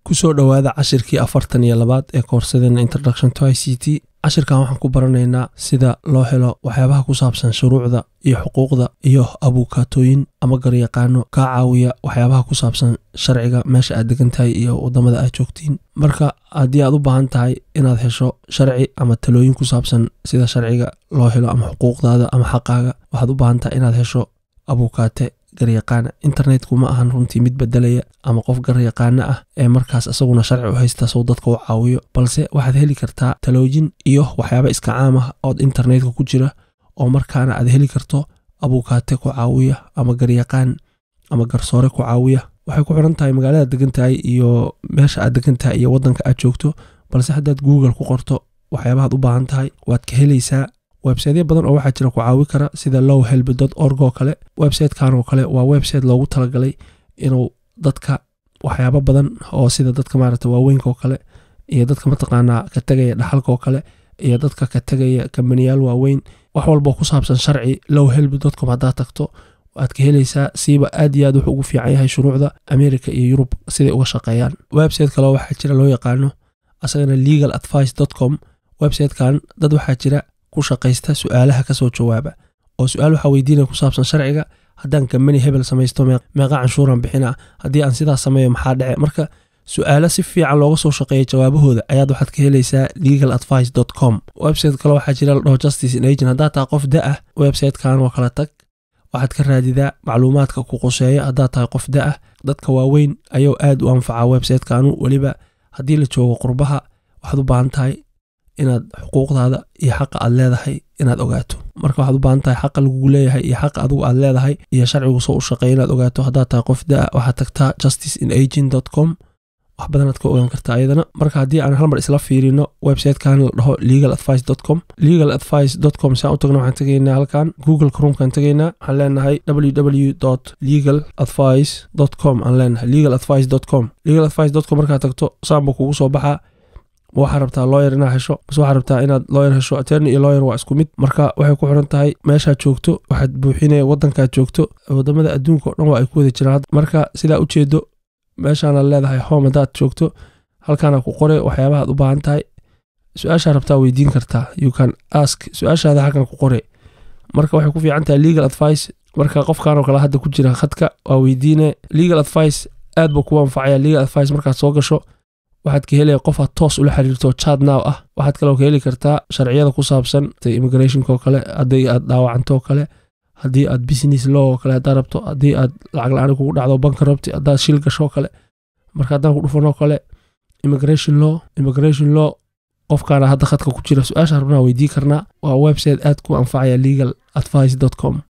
kusoo dhowaada cashirkii afartan iyo labaad ee koorsadeenna introduction to i c t cashirkan waxaan ku baranaynaa sida loo helo waxyaabaha ku saabsan shuruucda iyo xuquuqda iyo abuukaatooyin ama garyaqaano kaa caawiya waxyaabaha ku saabsan sharciga meesha aad degan tahay iyo waddamada aad joogtiin marka haddii aad u baahan tahay inaad hesho sharci ama talooyin ku saabsan sida sharciga loo helo ama xuquuqdaada ama xaqaaga waxaad u baahan tahay inaad hesho abuukaate garyaqaana internetku ma ahan runtii mid bedelaya ama qof garyaqaano ah ee markaas isaguna sharci u haysta sow dadka u caawiyo balse waxaad heli kartaa talooyin iyo waxyaaba iska caam ah ood internetka ku jira oo markaana aad heli karto abuukaate ku caawiya ama garyaqaan ama garsoore ku caawiya waxay ku xiran tahay magaalada degan tahay iyo meesha aad degan tahay iyo waddanka aad joogto balse haddaad google ku qorto waxyaabahaad u baahan tahay waad ka helaysaa websiteyo badan oo waxaa jira ku caawi kara sida low helb org oo kale websitekan oo kale waa website loogu talagalay inuu dadka waxyaabo badan oo sida dadka maarata waaweynka oo kale iyo dadka mataqaanaa ka tegaya dhaxalka oo kale iyo dadka ka tegaya kambaniyaal waaweyn wax walboo ku saabsan sharci low helb com haddaad tagto waad ka helaysaa siiba aad iyo aad wuxuu ugu fiican yahay shuruucda america iyo yurub siday uga shaqeeyaan website kaleo waxaa jira loo yaqaano asagana legal advice com websitekan dad waxaa jira ku shaqaysta su-aalaha kasoo jawaaba oo su-aal waxaa weydiinaya ku saabsan sharciga haddaan kambani hebel samaysto meeqa canshuuran bixina haddii aan sidaas sameeyo maxaa dhece marka su-aalo si fiican looga soo shaqeeya jawaabahooda ayaad waxaad ka helaysaa legal advice com website kale waxaa jira la dhaho justice in agent haddaad tahay qof da ah websitekan oo kala tag waxaad ka raadidaa macluumaadka ku qoseeya haddaad tahay qof da ah dadka waaweyn ayuu aad u anfacaa websitekanu weliba haddii la joogo qurbaha waxaad u baahan tahay inaad xuquuqdaada iyo xaqa aad leedahay inaad ogaato marka waxaad u baahan tahay xaqa lagugu leeyahay iyo xaqa adigu aad leedahay iyo sharcigu soo u shaqeeya inaad ogaato haddaad tahay qof da waxaad tagtaa justice in agent com wax badanaad ka ogaan kartaa ayadana marka haddii aan halmar isla fiirino websitekan la dhaho legal advice com legal advice com saan u tagna waxaan tegaynaa halkan google chromkaan tegaynaa waxaan leenahay www legal advice com aan leenahay legal advice com legal advice com markaad tagto saanba kugu soo baxaa ma waxaa rabtaa looyer inaad hesho mase waxaa rabtaa inaad looyer hesho attorney iyo looyer waa isku mid marka waxay ku xiran tahay meeshaad joogto waxaad buuxinaya waddankaad joogto wadamada adduunka o dhan waa ay ku wada jiraan marka sidaa ujeedo meeshaanaad leedahay home haddaad joogto halkaana ku qore waxyaabahaad u baahan tahay su-aashaa rabtaa weydiin kartaa you can ask su-aashaada halkan ku qore marka waxay ku fiican tahay legal advice marka qofkan oo kale hadda ku jira khadka waa weydiine legal advice aad buu kugu anfacaya legal advice markaad soo gasho waxaad ka helaya qof aad toos ula xiriirto chat now ah waxaad kaloo ka heli kartaa sharciyada ku saabsan immigrationka oo kale haddii aad dhaawacanto oo kale haddii aad business law oo kale haddaad rabto haddii aad lacag la-aan kugu dhacdo banka rabti haddaad shil gasho oo kale marka haddaan ku dhufanoo kale immigration law immigration law qofkaana hadda khadka ku jira su-aasha rabnaa weydii karnaa waa website aad ku anfacaya legal advice com